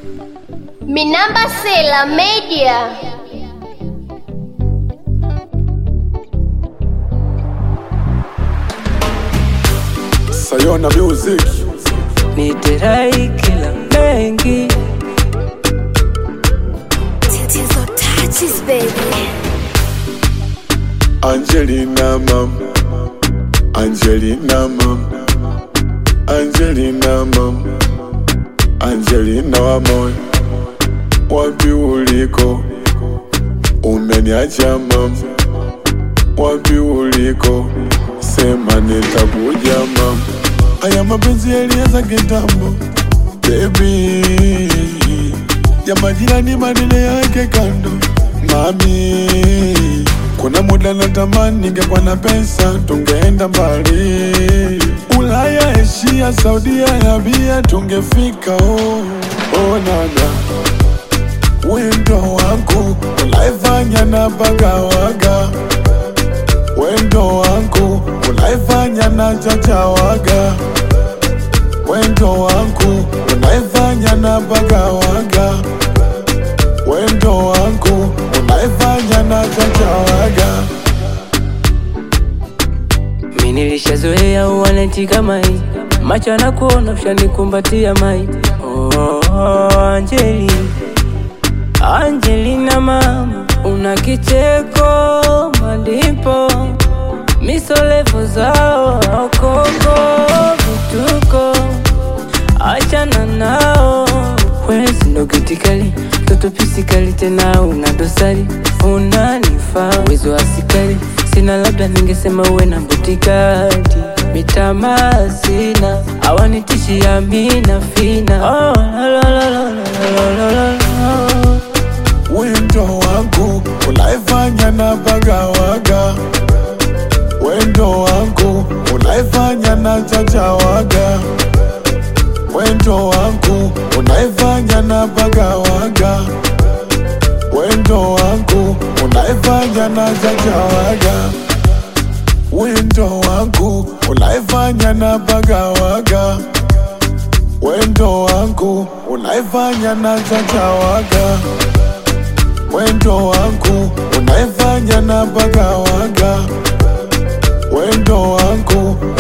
Minamba Sela Media. Sayona Music niterai kila mengi Tatizo touches baby. Angelina mam Angelina mam Angelina mam Angelina wa moyo wapi uliko umeniacha mam wapi uliko sema nitakuja mam haya mapenzi yalianza kitambo baby ya majirani maneno yake kando mami kuna muda natamani ningekuwa na pesa tungeenda mbali ulaya asia saudia arabia tungefika oh, oh nana wendo wangu unaifanya na bagawaga wendo wangu unaifanya na chachawaga wendo wangu unaifanya na bagawaga wendo wangu unaifanya na chachawaga mi nilishazoea uwanetika mai macho anakuona ushanikumbatia mai oh, Anjeli Angelina mama una kicheko malipo misolevo zao okoko vituko achana nao wesi ndo kitikali toto pisikali tena una dosari unanifaa uwezo wa asikari sina labda ningesema uwe na butikati mitama sina awanitishia mina fina oh, la, la, la, la, la, la, la, la. wendo wangu unaifanya na bagawaga wendo wangu unaifanya na chachawaga wendo wangu unaifanya na bagawaga wendo wangu unaifanya na chachawaga wendo wangu unaifanya na bagawaga wendo wangu unaifanya na chachawaga wendo wangu unaifanya na bagawaga wendo wangu